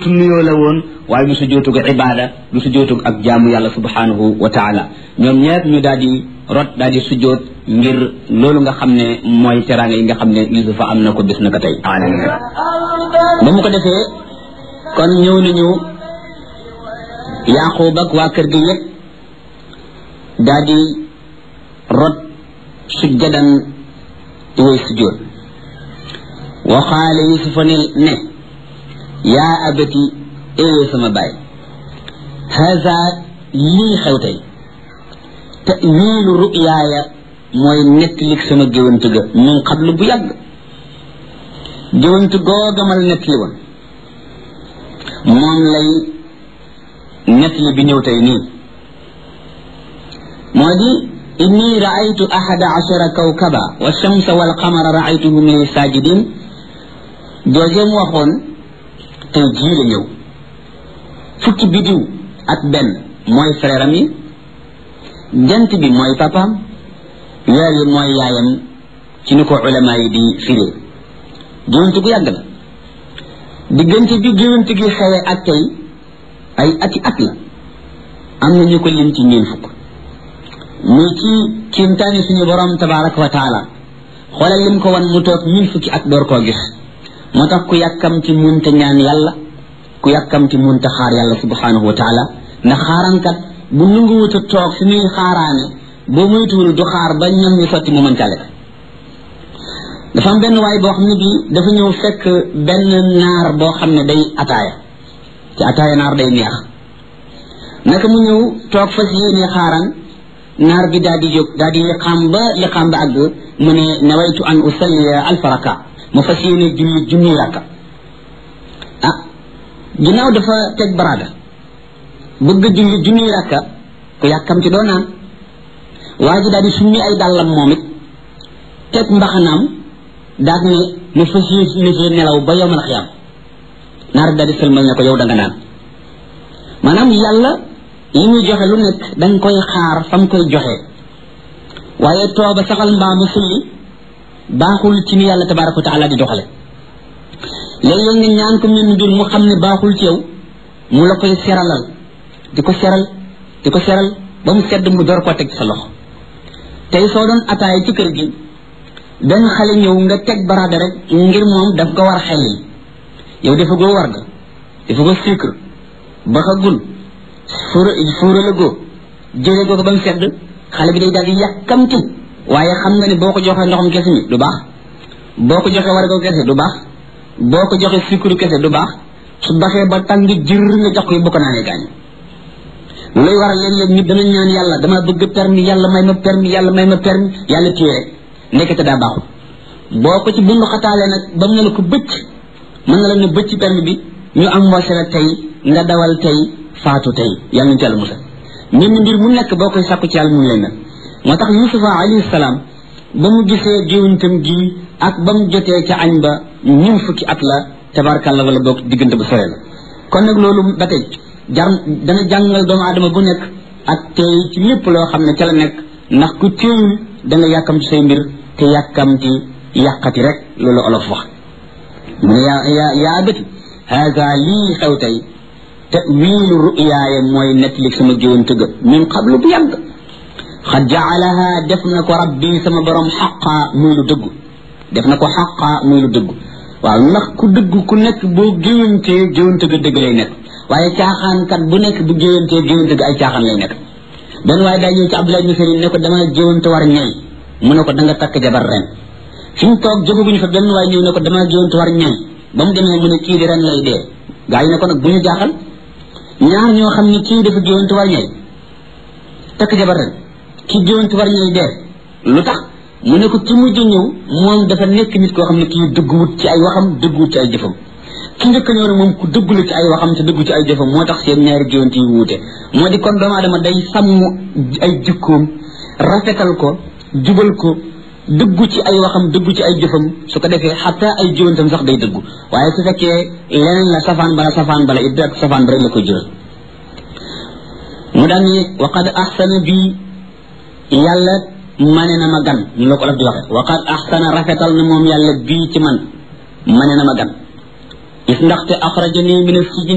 sujootu nuyoo la woon waaye du sujootu ak ibaada du sujootu ak jaamu yàlla subhanahu wa taala ñoom ñepp ñu daal di rot daal di sujoot ngir loolu nga xam ne mooy teraanga yi nga xam ne yusufa am na ko bis na ko tey ba mu ko defee kon ñëw nañu yaqub ak waa kër gi yépp daal di rot sujjadan di way sujjoot wa qaala yusufa ne ne yaa abati ee sama baay haza lii xew tey tawilu ruyaaya mooy nettalik sama géwant ga min qablu bu yàgg géwant googamal nettali woon moom lay nettali bi ñëw tey nii moo di inni raaytu ahada ashara kawkaba wa shamsa wal qamara raaytuhum li sajidin joojeem waxoon tey jii la ñëw fukki bidiw ak benn mooy frère am yi jant bi mooy papaam weer yi mooy yaayam ci ni ko ulama yi di firee géwante gu yàgg la diggante bi géwante gi xewe ak tey ay ati at la am na ñu ko lim ci ñeen fukk muy ci kiimtaani suñu borom tabaraka wa taala xoolal lim ko wan mu toog mille fukki at door koo gis moo tax ku yàkkam ci munta ñaan yàlla ku yàkkam ci munta xaar yàlla subhanahu wa taala ndax xaarankat bu nanguwut a toog fi muy xaaraane boo moytuwul du xaar ba ñam ñu sotti mu mën cale dafa am benn waay boo xam ne bi dafa ñëw fekk benn naar boo xam ne day ataaya ci ataaya naar day neex naka mu ñëw toog fas yéene xaaran naar bi daal di jóg daal di liqaam ba liqaam ba àgg mu ne nawaytu an usalliya alfaraka mu fas yéene julli junni rakka ah ginnaaw dafa teg baraada bëgg julli junni rakka ku yàkkam ci doo naan waa ji daal di summi ay dàllam moom it teg mbaxanaam daal ne mu fas yéene ci nelaw ba yowmal xiyaam naar bi daal di sëlmal ne ko yow da nga naan maanaam yàlla li muy joxe lu nekk danga koy xaar fam koy joxe waaye tooba saxal mbaamu sulli baaxul ci ni yàlla tabaraka wa taala di doxale léeg-léeg nga ñaan ko mel mbir mu xam ne baaxul ci yow mu la koy seralal di ko seral di ko seral ba mu sedd mu door koo teg sa loxo tey soo doon ataay ci kër gi benn xale ñëw nga teg baraada rek ngir moom daf ko war xel yi yow dafa goo war ga dafa ko sucre ba xa gun fuura fuura la goo jële goo ko ba mu sedd xale bi day daal di yàkkamti waaye xam nga ne boo ko joxee ndoxam kese mi du baax boo ko joxee warga kese du baax boo ko joxee sucre kese du baax su baxee ba tàng jër nga jox ko bu ko naanee gaañ luy waral léeg-léeg nit dana ñaan yàlla dama bëgg permis yàlla may ma permis yàlla may ma permis yàlla téye rek nekkate daa baaxul boo ko ci bundu xataalee nag ba mu ne la ko bëcc mën na la ne bëcc permis bi ñu am wase la tey nga dawal tey faatu tey yàlla ñu ci yàlla musal mbir mi mbir mu nekk boo koy sàkku ci yàlla mu lay mel moo tax yusufa alayhi salaam ba mu gisee géwantam gi ak ba mu jotee ca añ ba ñun fukki at la tabarkàlla wala boog diggante bu sore la kon nag loolu ba tey jar dana jàngal doomu aadama bu nekk ak tey ci lépp loo xam ne ca la nekk ndax ku teewul da nga yàkkam ci say mbir te yàkkam ci yàqati rek loolu olof wax mu ne yaa yaa yaa bëti haga lii xew tey tawilu ruyaaya mooy nettali sama géwante ga min qablu bu yàgg xad jaalaha def na ko rabbi sama borom xaqa muy lu dëggu def na ko xaqa muy lu dëggu waaw ndax ku dëgg ku nekk boo géwantee géwante ga dëgg lay nekk waaye caaxaankat bu nekk bu géwantee géwante ga ay caaxaan lay nekk benn waaye daa ñëw ci Abdoulaye ibn Salim ne ko dama géwante war ñay mu ne ko da nga takk jabar ren fi mu toog jógaguñu fa benn waaye ñëw ne ko dama géwante war ñay ba mu demee mu ne kii di ren lay dee gaa yi ne ko nag bu ñu jaaxal ñaar ñoo xam ne kii dafa géwante war ñay takk jabar ren kii géwante war ñay dee lu tax mu ne ko ki mujj ñëw moom dafa nekk nit koo xam ne kii dëgguwut ci ay waxam dëgguwut ci ay jëfam ki njëkk ñëw ne moom ku dëggu la ci ay waxam te dëggu ci ay jëfam moo tax seen ñaari géwante yi wuute moo di kon doomu aadama day sàmm ay jikkoom rafetal ko jubal ko dëggu ci ay waxam dëggu ci ay jëfam su ko defee xataa ay géwantam sax day dëggu waaye su fekkee leneen la safaan bala safaan bala it rek safaan ba rek la koy jural mu daan ni waqad ahsana bi yàlla mane na ma gan ñu la ko def di waxe waqad ahsana rafetal na moom yàlla bii ci man mane na ma gan gis ndaxte axrajani min as